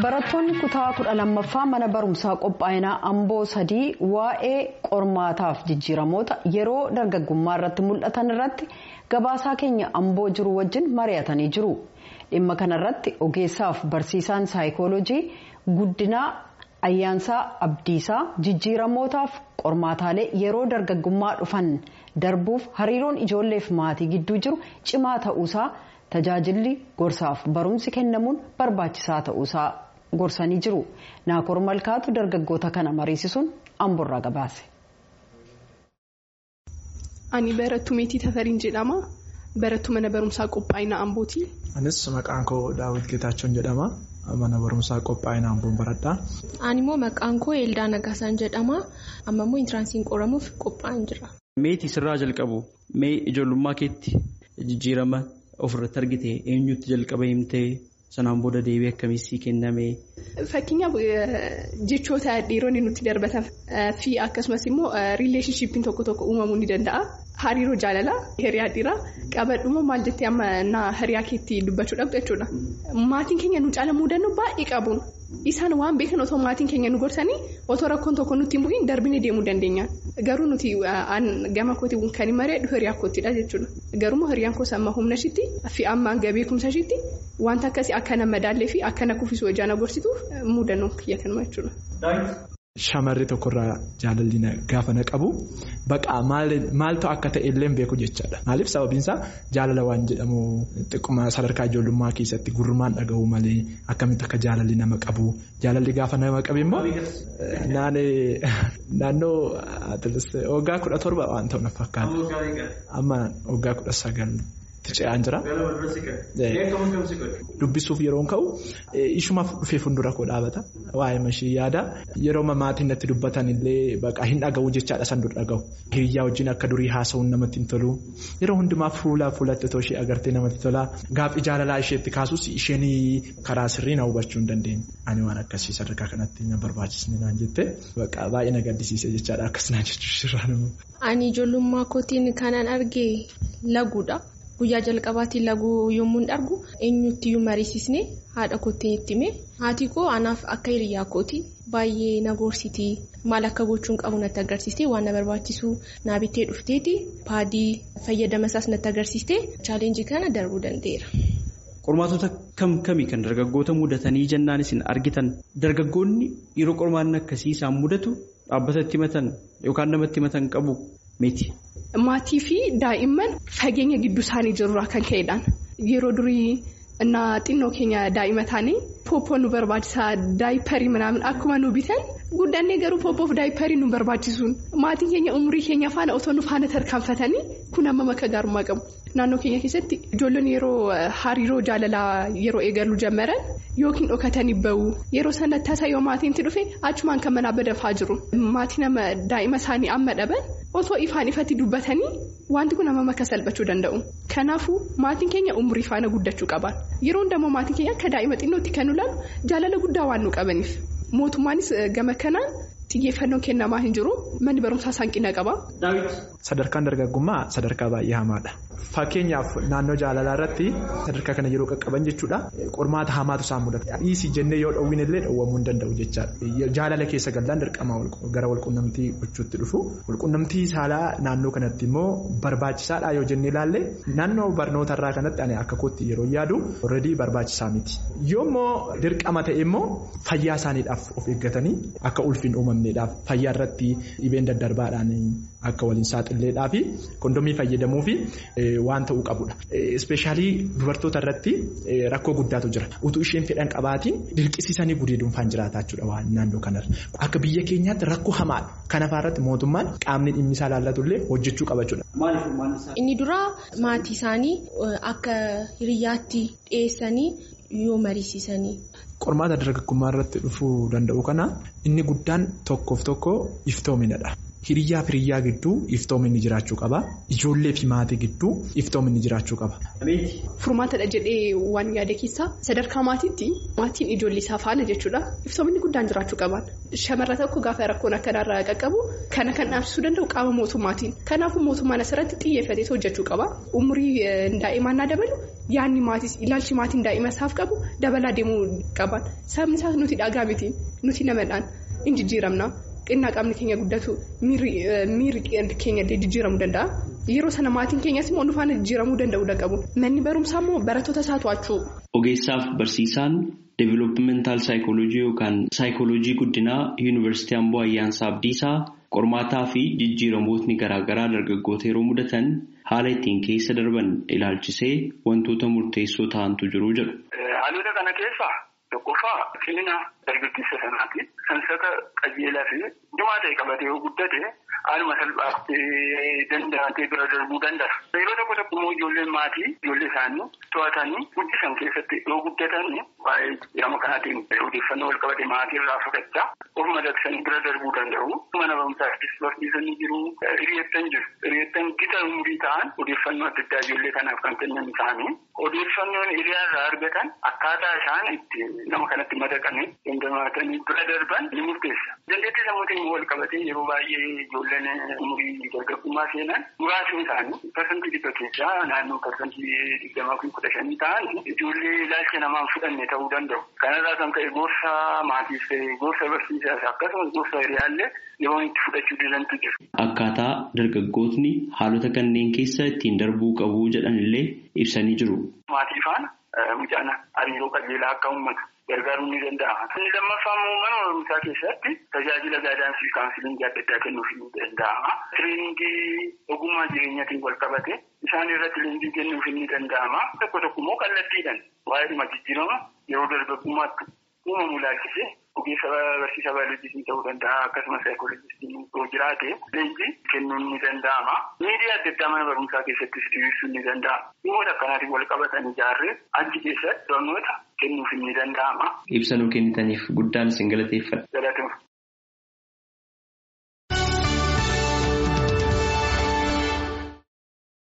Barattoonni kutaa kudha lammaffaa mana barumsaa qophaa'inaa Amboo sadii waa'ee qormaataaf jijjiiramoota yeroo dargaggummaa irratti mul'atan irratti gabaasaa keenya Amboo jiru wajjin mari'atanii jiru. Dhimma kanarratti ogeessaaf barsiisaan saayikooloojii guddinaa ayyaansaa abdiisaa jijjiiramootaaf qormaataalee yeroo dargaggummaa dhufan darbuuf hariiroon ijoolleef maatii gidduu jiru cimaa ta'uusaa tajaajilli gorsaaf barumsi kennamuun barbaachisaa ta'uusaa gorsanii jiru. Naakoor Malkaatu dargaggoota kana mariisisuun amborraa gabaase. Ani barattuu meetii Tafariin jedhama. Barattuu mana barumsaa qophaa'ina Ambooti. Anis maqaan koo Daawit Geetaachoon jedhama. Mana barumsaa qophaa'ina Amboon baradha. Ani immoo maqaan koo Eeldaa Nagaasaan jedhama. Amma immoo intiraansiin qoramuuf qophaa'an jira. Meetii sirraa jalqabu mee ijoollummaa keetti jijjiirama ofirratti argite eenyutti jalqaba himtee sanaan booda deebii akkamitti kenname. Fakkeenyaaf jechoota dhiironni nutti darbatan fi akkasumas immoo riileeshnshiippiin tokko tokko uumamuu ni danda'a. Hariiroo jaalalaa hiriyaa dhiiraa qabadhuma maal jettee amma hiriyaa keetti dubbachuu dhabdu jechuudha. Maatiin keenya nu caala muudannoo baay'ee qabuun isaan waan beekan otoo maatiin keenya nu gorsanii otoo rakkoon tokko nutti hin bu'iin darbinee deemuu dandeenya. Garuu nuti gama kootii kan hin mari'adhu hiriyaa kootiidha jechuudha. Garuu hiriyaan koos amma humna ishiitti fi amma hanga beekumsa ishiitti wanta akkasii akka nama madaallee fi akka na kuffisuu ijaan agarsiisuuf muudannoo kiyya kanuma jechuudha. Shamarri tokkorraa jaalalli gaafa na qabu baqaa maaltu akka ta'e illee beeku jechaadha. Maaliif sababiinsaa jaalala waan jedhamu xiqquma sadarkaa ijoollummaa keessatti gurrumaan dhagahu malee akkamitti akka jaalalli nama qabu jaalalli gaafa nama qabu immoo naannoo waggaa kudha torba waan ta'u na fakkaata. Amma waggaa kudha sagal. Tica'aan jira. Dubbisuuf yeroo ka'u ishumaaf dhufee fuuldura koo dhaabata. Waa'ee mashii yaada. Yeroo maatiin natti dubbatan illee baqaa hin dhaga'u jechaadha san dur dhaga'u. Hiriyaa wajjin akka durii haasa'uun namatti hin tolu. Yeroo hundumaa fuula fuulatti otoo ishee agartee namatti tola. Gaaffii jaalalaa isheetti kaasus isheen karaa sirrii na hubachuu hin dandeenye. Ani waan akkasii sadarkaa kanatti na barbaachisne naan jette baqaa baay'ee na gaddisiise jechaadha akkas naan jechuun Ani ijoollummaa kootiin kanan arge laguudha. Guyyaa jalqabaatiin laguu yommuu argu eenyutti mariisisne haadha kootiin itti hime haati koo anaaf akka hiriyaa kooti baay'ee na gorsiti maal akka gochuun qabu natti agarsiiste waan na barbaachisu naa bittee dhufteeti paadii fayyadama isaas natti agarsiiste chaalenjii kana darbuu danda'eera. Qormaatota kam kamii kan dargaggoota mudatanii jennaan isin argitan dargaggoonni yeroo qormaanni akkasii isaan mudatu dhaabbata itti himatan yookaan namatti himatan qabu miti. Maatii fi daa'imman fageenya gidduu isaanii jirurraa kan ka'edhaan yeroo durii innaa xinnoo keenya daa'ima taanii pooppoo nu barbaachisaa daayiparii minaamin akkuma nu bitan guddannee garuu pooppoof daayiparii nu barbaachisuun maatiin keenya umurii keenya faana otoo nu faana tarkaanfatanii kun amma makka gaarummaa qabu. Naannoo keenya keessatti ijoollonni yeroo hariiroo jaalalaa yeroo eegaluu jammaran yookiin dhokatanii bahu yeroo sana tasa yoo maatiinti dhufe achumaan kan manaa badafaa jiru. Maatii nama daa'ima isaanii amma dhaban osoo ifaan ifatti dubbatanii wanti kun amma makka salphachuu danda'u. Kanaafuu maatiin keenya umurii faana guddachuu qaban. Yeroo hundamoo maatiin keenya akka daa'ima xinnootti kan ilaalu jaalala guddaa waan nu qabaniif. Mootummaanis gama kanaan xiyyeeffannoon kennamaa hin jiru manni barumsaa hanqina qaba. Sadarkaan dargaggummaa sadarkaa baay'ee hamaadha. Fakkeenyaaf naannoo jaalalaa irratti sadarkaa kana yeroo qaqqaban jechuudha qormaata hamaatu isaan mudata. Dhiisii jennee yoo dhowwin illee dhowwamuu hin danda'u jechaadha. Jaalala keessa gallaan dirqama gara walqunnamtii gochuutti dhufu. Walqunnamtii saalaa naannoo kanatti immoo barbaachisaadha yoo jennee ilaalle naannoo barnootarraa kanatti ani akka kootti yeroo yaadu already barbaachisaa miti. Yoommoo dirqama ta'e immoo fayyaa isaaniidhaaf of eeggatanii akka ulfiin uumamneedhaaf fayyaa irratti dhibeen daddarbaadhaan akka waliin saaxileedhaa fi kondomii fayyadamuu fi waan ta'uu qabudha. Ispeeshaalii dubartoota irratti rakkoo guddaatu jira. Utuu isheen fedhan qabaatiin dirqisiisanii gudeeduunfaan jiraataa jechuudha waan naannoo kanarra. Akka biyya keenyaatti rakkoo hamaadha. Kanaafaa irratti mootummaan qaamni dhimmi isaa ilaallatullee hojjechuu qaba jechuudha. Inni duraa maatii isaanii akka hiriyaatti dhiyeessanii yoo mariisisanii. Qormaata dargaggummaa irratti dhufuu danda'u kana inni guddaan tokkoof tokko iftoominadha. Hiriyyaa fi hiriyyaa gidduu iftoominni jiraachuu qaba. Ijoollee fi maatii gidduu iftoominni jiraachuu qaba. Furmaatadha jedhee waan yaada keessaa sadarkaa maatiitti maatiin ijoollee isaa faana jechuudha. Iftoominni guddaan jiraachuu qaban. Shamarra tokko gaafa rakkoon akkanarraa qaqqabu kana kan dhaabsisuu danda'u qaama mootummaatiin. Kanaafuu mootummaan asirratti xiyyeeffatee hojjechuu qaba. Umurii daa'imaa naa dabalu yaadni maatis ilaalchi maatiin daa'ima isaaf qabu dabalaa deemuu qaban. Sababni isaas nuti dhagaa miti nuti namadhaan hin jijjiiramna. Xinnaa qaamni keenya guddatu miirri keenya jijjiiramuu danda'a. Yeroo sana maatiin keenyas immoo nu faana jijjiiramuu danda'uu qabu. Manni barumsaa immoo barattoota isaa to'achuu. Ogeessaaf barsiisaan deeviloopimental saayikooloojii yookaan saayikooloojii guddinaa yuunivarsiitii Amboo Ayyaansaa Abdiisaa qormaataa fi jijjiiramootni garaagaraa dargaggoota yeroo mudatan haala ittiin keessa darban ilaalchisee wantoota murteessoo ta'antu jiru jedhu. Haalota kana keessaa tokkoffaa cimina dargaggeessa sanaati. Sansata qajeelaa fi dhumaa ta'e qabatee yoo guddate haaluma salphaatti danda'atee bira darbuu danda'a. Yeroo tokko tokko immoo ijoolleen maatii ijoollee isaanii to'atanii guddisan keessatti yoo guddatan waa'ee jijjiirama kanaatiin odeeffannoo wal qabate maatii irraa fudhachaa of madaqsanii bira darbuu danda'u. Mana barumsaattis barsiisanii jiru. Hiriyeettan jiru. Hiriyeettan gita umurii ta'an odeeffannoo adda addaa ijoollee kanaaf kan kennan isaanii odeeffannoon hiriyaa irraa argatan akkaataa isaan itti nama kanatti madaqanii dandamatanii bira darban ni murteessa. Dandeettii sammuutiin wal qabatee yeroo baay'ee ijoolleen umurii dargaggummaa seenan muraasni isaanii parsantii dhibba keessaa naannoo parsantii digdamaa fi kudha shanii ta'an ijoollee ilaalcha namaan fudhanne ta'uu danda'u. Kanarraa kan ka'e gorsa maatiif ta'e gorsa barsiisaas akkasumas gorsa hiriyaallee yeroo itti fudhachuu didantu jiru. Akkaataa dargaggootni haalota kanneen keessa ittiin darbuu qabu jedhanillee ibsanii jiru. Maatii faana mucaan hariiroo qajeelaa akka uummatu gargaaruu ni danda'ama. Inni lammaffaa immoo mana barumsaa keessatti tajaajila gaadaansii kaawunsiliingii adda addaa kennuuf ni danda'ama. Tiriiningii ogummaa jireenyaatiin wal qabate isaan irratti leenjii kennuuf ni danda'ama. Tokko tokko immoo kallattiidhaan waa'ee dhimma jijjiirama yeroo dargaggummaatti uumamu ilaalchisee ogeessa barsiisaa baayoloojistii ta'uu danda'a akkasumas saayikooloojistii yoo jiraate leenjii kennuun ni danda'ama. Miidiyaa adda addaa mana barumsaa keessattis dhiyeessuun ni danda'ama. Dhimmoota akkanaatiin wal qabatan ijaarree achi keessatti barnoota kennuuf ni danda'ama. Ibsa nuu kennitaniif guddaan isin galateeffadha. Galatuma.